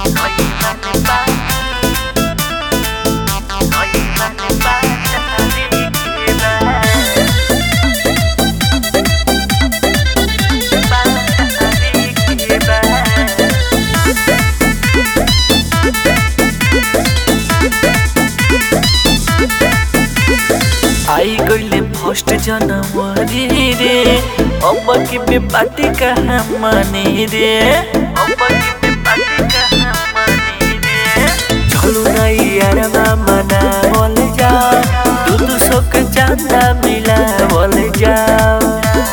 आई गईले फर्स्ट जनवरी रे अब के पे पार्टी कहाँ मने रे अब के पे पार्टी कहाँ मने रे चलो ना यार मना बोल जाओ दू दू सौ के चंदा मिला बोल जाओ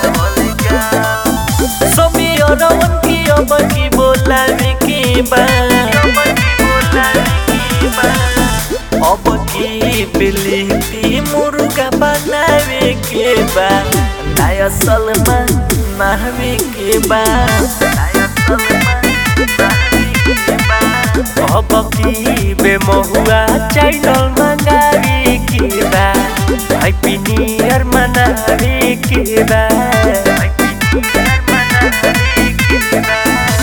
सभी और की अब की बोला के बाद अब की बिलिपी मुर्गा बनावे के बा नया सलमा नहवे के बा अब की बेमहुआ चैनल मंगावे के बा हैप्पी न्यू ईयर मनावे के बा हैप्पी न्यू ईयर मनावे के बा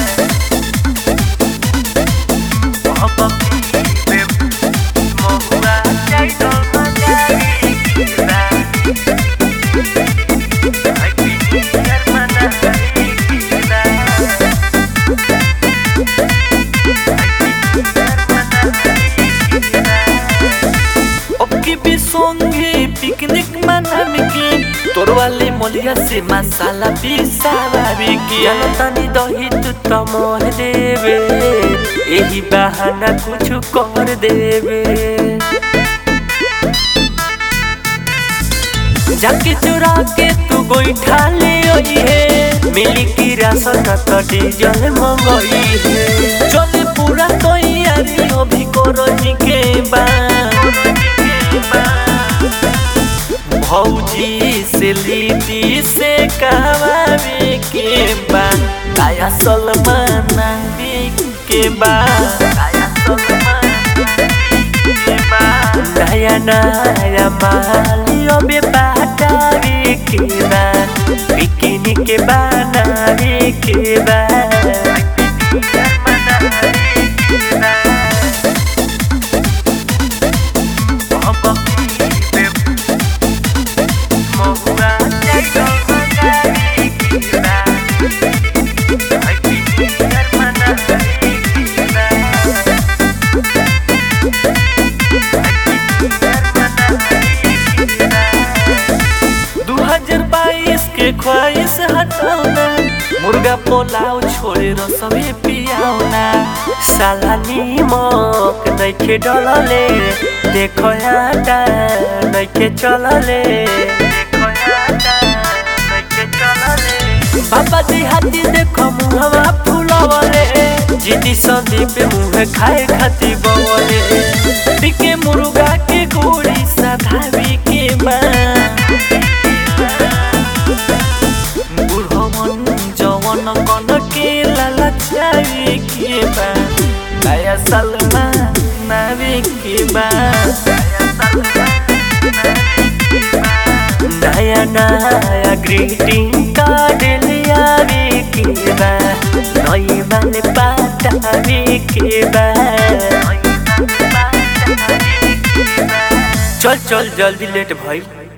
अब की बेमहुआ चैनल मंगावे के बा हैप्पी न्यू ईयर मनावे के बा अबकी भी संगे पिकनिक मनावे के तोर वाले मोलिया से मसाला पिसावे के तनी दही तू तो मोर देवे यही बहाना कुछ कर देवे जाके चुरा के तू गोईठा ले आई है मिली की राशन तो डीजल मंगई है चले पूरा तैयारी अभी करो के बा भौजी से लीटी से कहवावे के बा काया सलमान के बा काया सलमान के बा नया नया मालियो बे बाटावे के बा बिकिनी के बनावे के बा मनावे के बा के ख्वाहिश हटाउना मुर्गा पोलाउ छोडेर सबै पियाउना साला निमक नैखे डलले देख आटा नैखे चलले बाबा जी हाथी देख मुहवा फुलवले जिदी सन्दीप मुहे खाए खाती बवले टिके मुर्गा के गोड़ी साधावी के बा बुढ़वन जवन कन के लालचावे के बा नया सलमा नावे के बा नया नया ग्रीटिंग कार्ड लियावे के बा नई माने पातावे के बा चल चल जल्दी लेट भाई